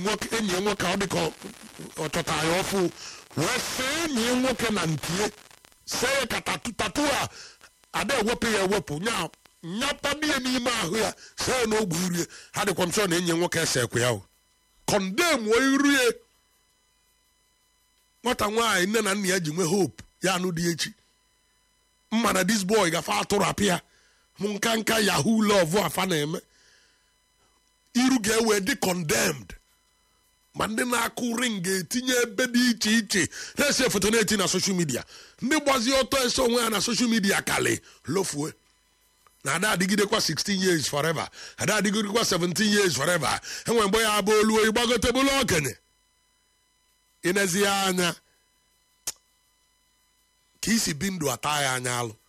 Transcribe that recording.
nwoke enyi ya nwoke ọ dị ka ọ- ọ chọtara ya ọfụ wee see enyi ya nwoke na ntie see ya ka tatu tatu a ada ewepụ ya ewepụ nya nyapado ya n'ime ahụ ya see ya n'ogbe irie ha dịkwa m sọ na enyi ya nwoke esekwe ya o kọndem wee iru ya nwata nwaanyị nne na nna ya ji nwee hope ya anụ dị echi mma na dis boy gafe atụrapụ ya mụ nka nka yahoo love afa na-eme iru ga-ewe dị condemned ma ndị na-akụ ring ga-etinye ebe dị iche iche na-ese foto na-eti na social media ndị gbazie ọtọ ese onwe ha na social media kali lofue na ada adịgidekwa 16 years forever ada adịgidekwa 17 years forever enwe mgbe ya bụ oluo ịgbagotebụla okenye ịnezi ya anya ka isi bi ndụ ata ya anya alụ